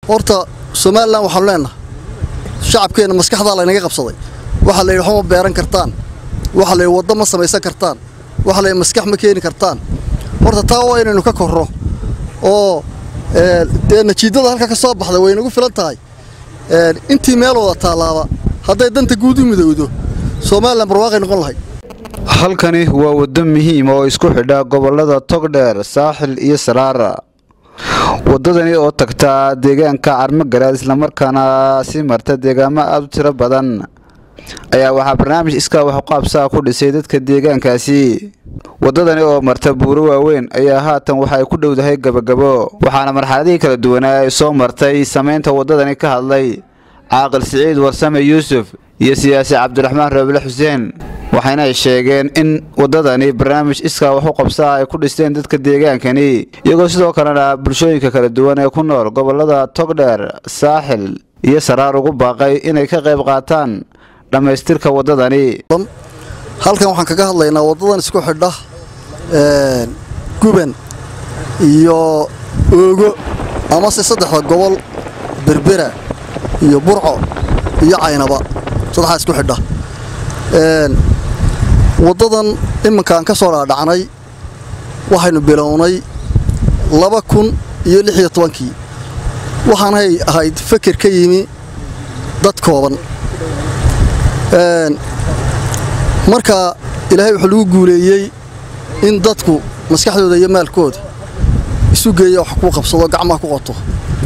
horta somalilan waxaanu leennahay shacabkeenna maskaxdaa laynaga qabsaday waxaa la yidhi waxba ma beeran kartaan waxaa la yidhi waddo ma samaysan kartaan waxaa la yidhi maskax ma keeni kartaan horta taa waa inaynu ka korro oo dee najiidada halka ka soo baxda way nagu filan tahay intii meel wada taallaaba hadday danta guud u midowdo somalilan barwaaqay noqon lahayd halkani waa waddo muhiim oo isku xidha gobollada togdheer saaxil iyo saraara waddadani oo tagta deegaanka carmogaraad islamarkaana sii marta deegaamo aada u tiro badan ayaa waxaa barnaamij iskaa waxuqaabsaa ku dhisay dadka deegaankaasi waddadani oo marta buuro waaweyn ayaa haatan waxa ay ku dhowdahay gabagabo waxaana marxaladihii kala duwanaa ay soo martay samaynta waddadani ka hadlay caaqil siciid warsame yuusuf iyo siyaasi cabdiraxmaan roobile xuseen waxayna ay sheegeen in waddadani barnaamij iskaa waxu qabsaa ay ku dhisteen dadka deegaankani iyagoo sidoo kalena bulshooyinka kala duwan ee ku nool gobollada togdheer saaxil iyo saraar ugu baaqay inay ka qayb qaataan dhammaystirka waddadani halkan waxaan kaga hadlaynaa waddadan isku xidha guban iyo oogo amase saddexda gobol berbera iyo burco iyo caynaba saddexdaa isku xidha waddadan iminkaan ka soo dhaadhacnay waxaynu bilownay laba kun iyo lix iyo tobankii waxaanay ahayd feker ka yimi dad kooban marka ilaahay wuxuu lagu guuleeyey in dadku maskaxdooda iyo maalkooda isu geeya wax ku qabsado gacmaha ku qoto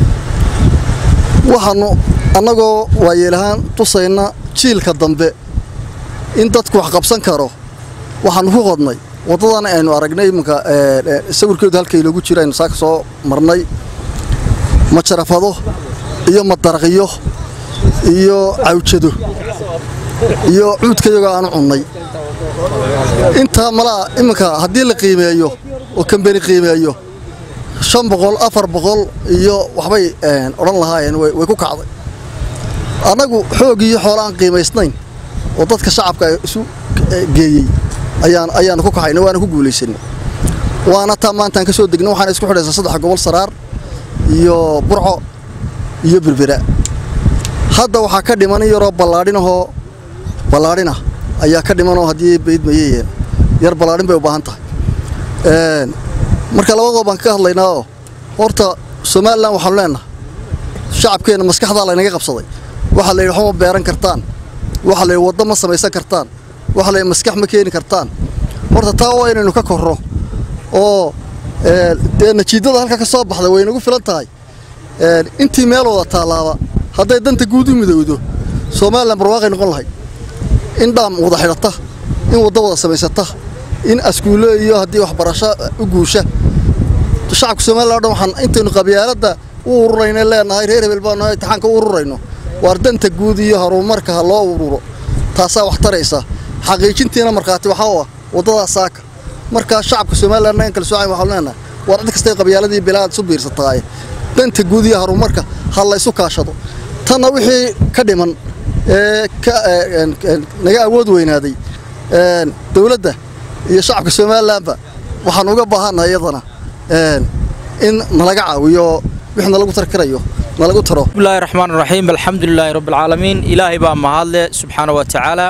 waxaannu annagoo waayeelahaan tusayna jiilka dambe in dadku wax qabsan karo waxaannu ku qodnay waddadan aynu aragnay iminka sawirkeedu halka iloogu jiro aynu saaka soo marnay majarafado iyo madaraqyo iyo cawjado iyo cuudkayagoo aanu cunnay intaa malaa iminka haddii la qiimeeyo oo kambeni qiimeeyo shan boqol afar boqol iyo waxbay odhan lahaayeen way ku kacday annagu xoog iyo xoola aan qiimaysnayn oo dadka shacabka isu geeyey ayaanu ku kaxayna waana ku guulaysanay waana taa maantaan ka soo degna waxaana isku xidhaysaa saddex gobol saraar iyo burco iyo berbera hadda waxaa ka dhiman in yaroo ballaadhinahoo ballaadhinah ayaa ka dhimanoo haddii baydmayeyeen yar ballaadhin bay u baahan tahay marka labadoo baan kaga hadlaynaao horta somalilan waxaanu leennahay shacabkeenna maskaxdaa laynaga qabsaday waxaa la yidhi waxba ma beeran kartaan waxaa la yidhi waddo ma samaysan kartaan waxaa la yidhi maskax ma keeni kartaan horta taa waa inaynu ka korro oo dee najiidada halka ka soo baxda way nagu filan tahay intii meel wada taallaaba hadday danta guud u midowdo somalilan barwaaqay noqon lahayd in dhaam wada xidhata in waddo wada samaysata in askuulo iyo haddii waxbarasho u guusha shacabka somalilan o dhan waxaan intaynu qabyaaladda u ururayna leenahay reer hebel baanu imtixaanka u ururayno waar danta guud iyo horumarka ha loo ururo taasaa wax taraysa xaqiijintiina markhaati waxaa u ah waddadaas saaka markaa shacabka somalilanna in kala soocayn waxaanu leenahay waar cid kastay qabyaaladii bilaad isu biirsataaye danta guud iyo horumarka ha la ysu kaashado tanna wixii ka dhiman ee naga awood weynaaday dowladda iyo shacabka somalilanba waxaan uga baahannahay iyadana in nalaga caawiyo wix nalagu tar karayo nalagu taro bismillahi raxmaan raxiim alxamdulilaahi rabbilcaalamiin ilaahay baa mahadle subxaana wa tacaala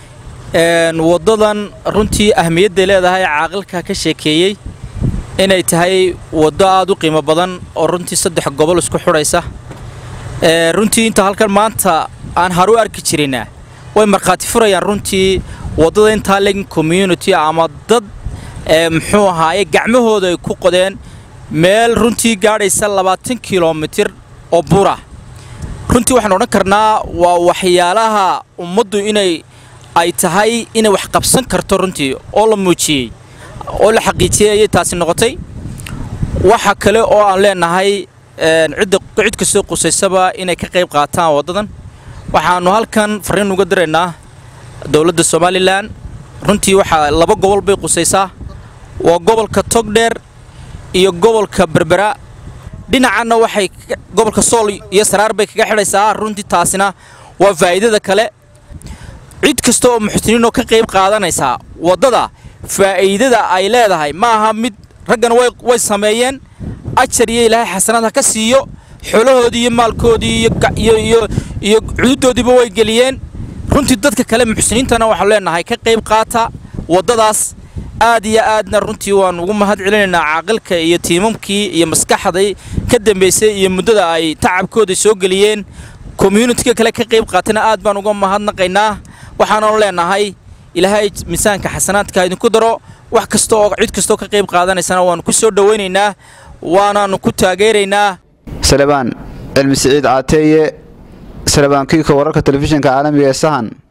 waddadan runtii ahmiyadday leedahay caaqilka ka sheekeeyey inay tahay waddo aad u qiimo badan oo runtii saddex gobol isku xudhaysa runtii inta halkan maanta aan haru arki jirinna way markhaati furayaan runtii waddada intaa legin community ama dad muxuu ahaaye gacmahooda ay ku qodeen meel runtii gaadhaysa labaatan kilomitir oo buurah runtii waxaan odhan karnaa waa waxyaalaha ummaddu inay ay tahay inay wax qabsan karto runtii oo la muujiyey oo la xaqiijiyey ayay taasi noqotay waxa kale oo aan leenahay cidda cid kastoo qusaysaba inay ka qayb qaataan waddadan waxaannu halkan farriin uga diraynaa dowladda somalilan runtii waxaa laba gobol bay qusaysaa waa gobolka togdheer iyo gobolka berbera dhinacanna waxay gobolka sool iyo saraar bay kaga xidhaysaa runtii taasina waa faa'iidada kale cid kasta oo muxsiniinoo ka qayb qaadanaysaa waddada faa'iidada ay leedahay ma aha mid raggana way sameeyeen ajar iyo ilaahay xasanaad ha ka siiyo xoolahoodii iyo maalkoodii iyo iyo cududoodiiba way geliyeen runtii dadka kale muxsiniintana waxaanu leenahay ka qayb qaata waddadaas aad iyo aadna runtii waan ugu mahad celinaynaa caaqilka iyo tiimamkii iyo maskaxday ka dambaysay iyo muddada ay tacabkooda soo geliyeen commuunityka kale ka qayb qaatana aad baan uga mahadnaqaynaa waxaananu leenahay ilaahay miisaanka xasanaadka idinku daro wax kasta oo cid kastoo ka qayb qaadanaysana waannu ku soo dhowaynaynaa waanaannu ku taageeraynaa salebaan cilmi siciid caateeye salebaan kiika wararka telefishinka caalamiga ee sahan